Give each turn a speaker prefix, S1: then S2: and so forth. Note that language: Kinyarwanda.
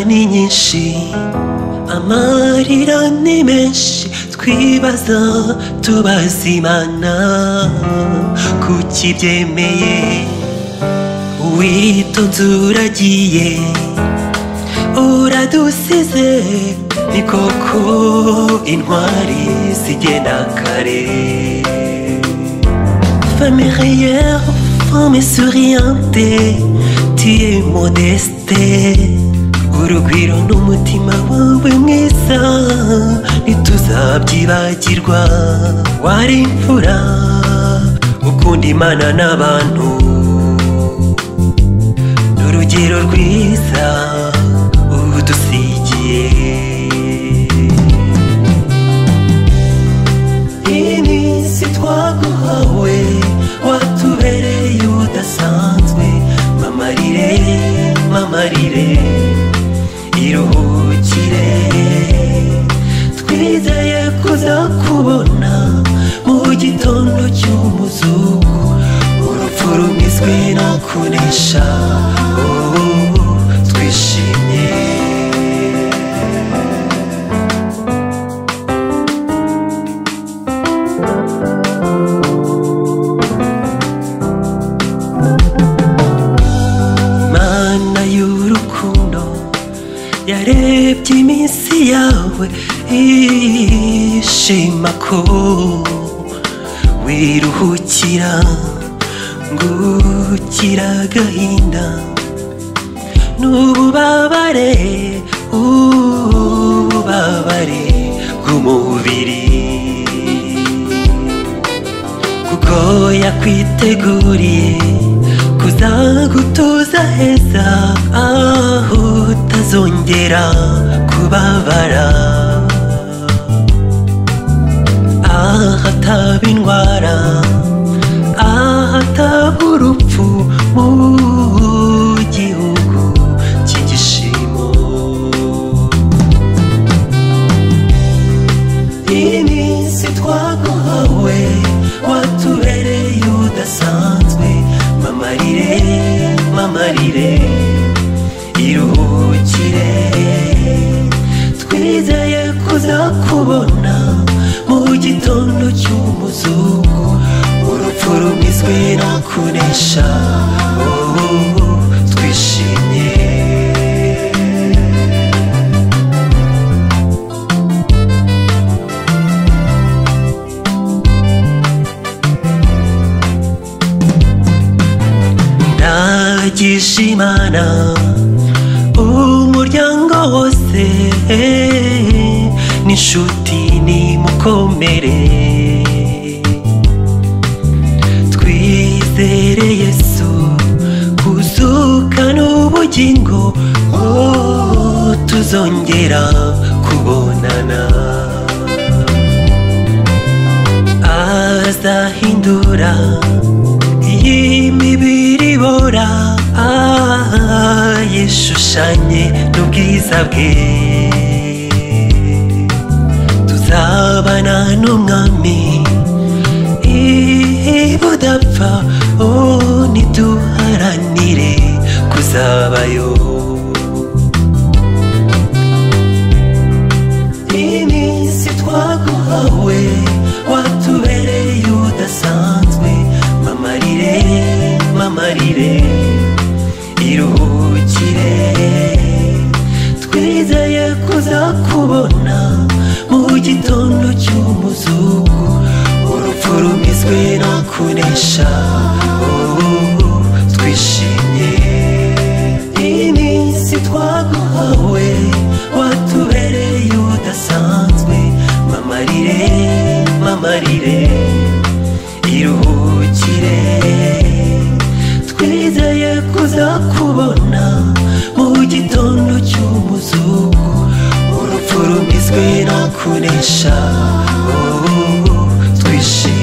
S1: ni nyinshi amarira ni menshi twibaza tubaza imana kuki ibyemeye witonze uragiye uradusize ni koko intwari zigena kare femme rayeur, femme souriante, tu es modeste. Urugwiro n'umutima wawe mwiza ntituzabyibagirwa wari imfura ukunda imana n'abantu n'urugero rwiza udusigiye iminsi twaguhawe watubereye udasanzwe mamarire mamarire iruhukire twizeye kuzakubona mu gitondo cy'umuzuku urupfu rumizwe no kunesha Oh, twishimye mana y'urukundo yarebye iminsi yawe ishima ko wiruhukira ngukira agahinda n'ububabare ububabare bw'umubiri kuko yakwiteguriye kuzagutuza heza aho utazongera kubabara ahataba indwara ahataba urupfu mu gihugu cy'igishimo iminsi twaguhawe watubereye udasanzwe mamarire mamarire iruhukire twizeye kuzakubona mu gitondo cy'umuzuku urupfu rumizwe no kunesha Oh, twishimye ndagisha imana umuryango wose n'inshuti nimukomere twizere yesu kuzuka n'ubugingo oh, tuzongera kubonana azahindura iyi mibiri ibora ah, yishushanye n'ubwiza bwe tuzabana n'umwami i- budapfa oh, niduharanire kuzabayo iminsi twaguhawe watubereye udasanzwe mamarire mamarire iruhukire twizeye kuzakubona mu gitondo cy'umuzuku urupfu rumizwe no kunesha Oh, twishimye iminsi twaguhawe watubereye udasanzwe mamarire mamarire iruhukire twizeye kuzakubona mu gitondo cy'umuzuku urupfu rumizwe no kunesha Oh, twishimye